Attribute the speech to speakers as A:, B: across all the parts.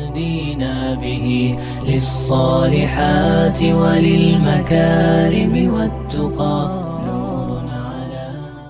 A: يهدينا به للصالحات وللمكارم والتقى نور على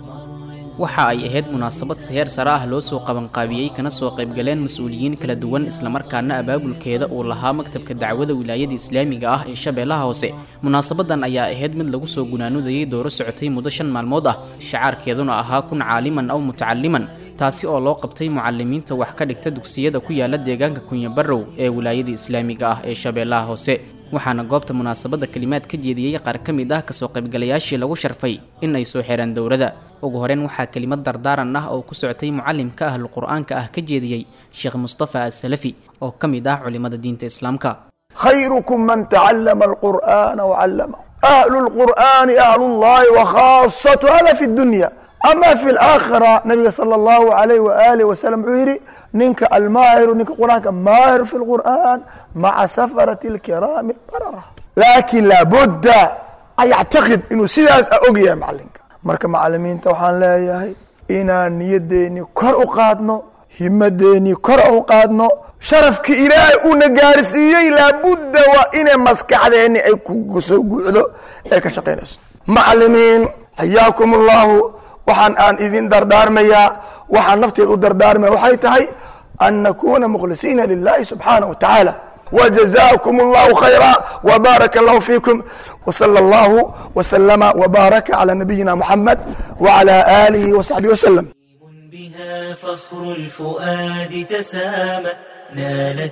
B: waxa ay ahayd munaasabad seheer sare ah loo soo qabanqaabiyey kana soo qaybgaleen mas-uuliyiin kala duwan islamarkaana abaabulkeeda uu lahaa maktabka dacwada wilaayada islaamiga ah ee shabeellaha hoose munaasabadan ayaa ahayd mid lagu soo gunaanudayay dooro socotay muddo shan maalmood ah shacaarkeeduna ahaa kun caaliman aw mutacaliman taasi oo loo qabtay mucalimiinta wax ka dhigta dugsiyada ku yaala deegaanka kunyabarow ee wilaayada islaamiga ah ee shabeellaha hoose waxaana goobta munaasabadda kelimaad ka jeediyey qaar ka mid ah kasoo qaybgalayaashii lagu sharfay in ay soo xiraan dowrada ugu horeyn waxaa kelimad dardaaran ah oo ku socotay mucalimka ahlu qur-aanka ah ka jeediyey sheekh mustafa asalafi oo ka mid ah culimada diinta islaamka
C: خيركم من تعلم القرآن وعلمه أهل القرآن أهل الله وخاصة هذا في الدنيا أما في الآخرة نبي صلى الله عليه وآله وسلم عيري ننك الماهر ننك قرآن ماهر في القرآن مع سفرة الكرام البررة لكن لابد أن يعتقد إنه سيداس أوجي يا معلمك مركا معلمين توحان لا ياهي إنا نيديني كر أقادنو همديني كر أقادنو sharafka ilaahay uuna gaarsiiyey laabudda waa inay maskaxdeeni ay kusoo guucdo ay ka shaqaynayso macalimiin xayaakum allahu waxaan aan idin dardaarmayaa waxaan nafteed u dardaarmaya waxay tahay an nakuna mukhlisiina lilahi subxaanaه wa tacaala وجزاكم الله خيرا وبارك الله فيكم وصلى الله وسلم وبارك على نبينا محمد وعلى آله وصحبه وسلم
A: بها فخر الفؤاد تسامى نالت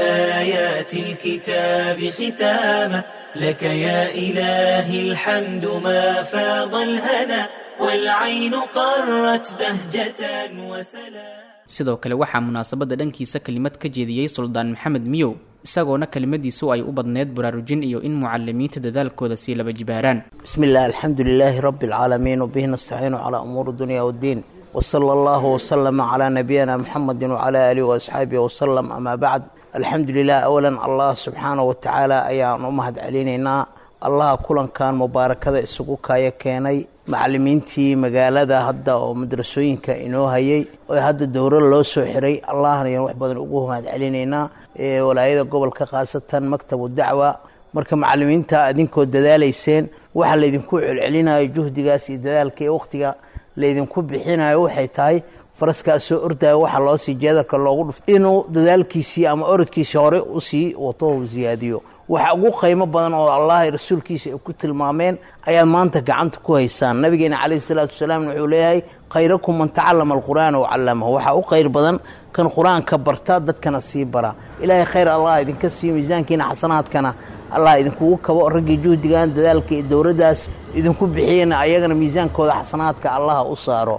A: بآيات الكتاب ختاما لك يا إلهي الحمد ما فاض الهنا والعين قرت بهجة وسلام
B: sidoo kale waxaa munaasabadda dhankiisa kelimad ka jeediyey suldaan maxamed miyow isagoona kelimadiisu ay u badneyd baraarujin iyo in mucalimiinta dadaalkooda sii laba jibaaraan
D: بسم الله الحمد لله رب العالمين وبه نستعين على أمور الدنيا والدين وصلى الله وسلم على نبينا محمد وعلى آله وأصحابه وسلم أما بعد الحمد لله أولا الله سبحانه وتعالى أيان أمهد علينا الله كلن كان مباركة إسقوكا يكيني macalimiintii magaalada hadda oo madrasooyinka inoo hayay oo hadda dowro loo soo xiray allahna ayaan wax badan ugu mahad celinaynaa ee walaayada gobolka khaasatan maktabu dacwa marka macalimiinta idinkoo dadaalayseen waxa laydinku celcelinayo juhdigaas iyo dadaalka iyo wakhtiga laydinku bixinayo waxay tahay faraskaa soo ordaya waxa loo sii jeedalka loogu dhufto inuu dadaalkiisii ama orodkiisii hore usii wato u siyaadiyo waxa ugu qiimo badan oo allah rasuulkiisa ay ku tilmaameen ayaad maanta gacanta ku haysaan nabigeena calayhi salaatu wasalaam wuxuu leeyahay khayrakum man tacallama alqur'aana wacallamahu waxaa u khayr badan kan qur-aanka barta dadkana sii bara ilaahay khayr allah idinka siiyo miisaankiina xasanaadkana allah idinkugu kabo raggii juhdigan dadaalka iyo dowladdaas idinku bixiyena ayagana miisaankooda xasanaadka allah u saaro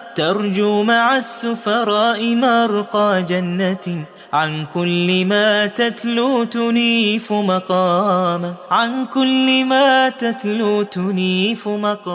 A: ترجو مع السفراء مرقى جنة عن كل ما تتلو تنيف مقاما عن كل ما تتلو تنيف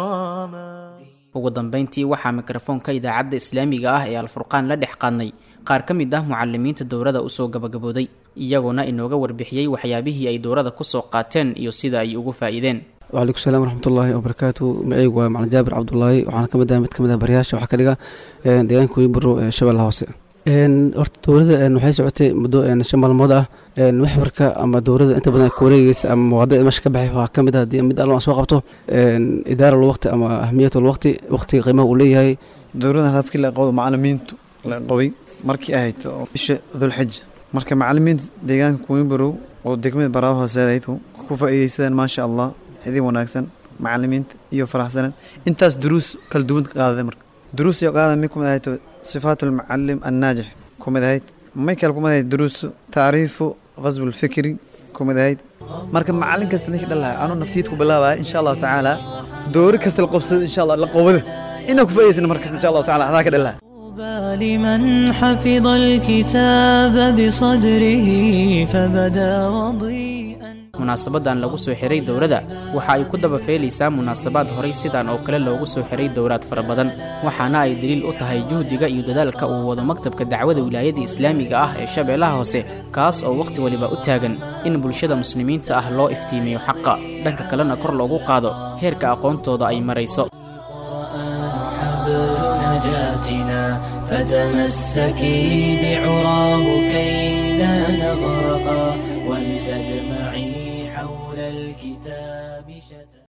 A: مقاما
B: ugu dambayntii waxaa mikrofoonka idaacadda islaamiga ah ee alfurqaan la dhex qaadnay qaar ka mid ah mucalimiinta dowrada usoo gabagabooday iyagoona inooga warbixiyey waxyaabihii ay dowrada kusoo qaateen iyo sida ay ugu faa'iideen
E: wcalaykum salaam waraxmatullaahi wabarakaatu magaceygu waa macalin jaabir cabdulaahi waxaana ka mid ah mid ka mid ah baryaasha waxaa ka dhiga deegaanka weybaro ee shabeellaha hoose horta dowladda waxay socotay muddo shan maalmood ah maxwarka ama dowladda inta badan ka wareegeysa ama muwaadicda meesha ka baxay waxaa ka mid ah haddii mid allo aan soo qabto idaara lwaqti ama ahmiyat lwaqti waqtiga qiimaha uu leeyahay
F: dowladda hadafkii la qabo macalimiintu la qabay markii ahayd oo bisha dulxija marka macalimiinta deegaanka kuwinbarow oo degmada baraawo hooseedayd ku faa'iideysadeen maasha allah idin wanaagsan macalimiinta iyo faraxsanan intaas duruus kala duwan qaadade marka duruus iyo qaada mid kumid ahayd sifaat almucalim annaajix kumid ahayd may kale kumid ahayd duruus tacriifu qasb alfikri kumid ahayd marka macalin kasta ninkii dhalahay anuu naftiid ku bilaabaya insha allahu tacaala doori kasta la qobsada insha allah la qobada inaa ku faa'idaysana markasta insha allahu tacaala hadaa ka dhalahay
A: لمن حفظ الكتاب بصدره فبدا وضيئا
B: munaasabadan lagu soo xiray dowladda waxa ay ku daba feelaysaa munaasabaad horay sidan oo kale loogu soo xiray dowlaad fara badan waxaana ay daliil u tahay juhdiga iyo dadaalka uu wado maktabka dacwada wilaayada islaamiga ah ee shabeellaha hoose kaas oo wakhti waliba u taagan in bulshada muslimiinta ah loo iftiimiyo xaqa dhanka kalena kor loogu qaado heerka aqoontooda ay marayso
A: نجاتنا فتمسكي بعراه كي لا نغى حول الكتاب شتى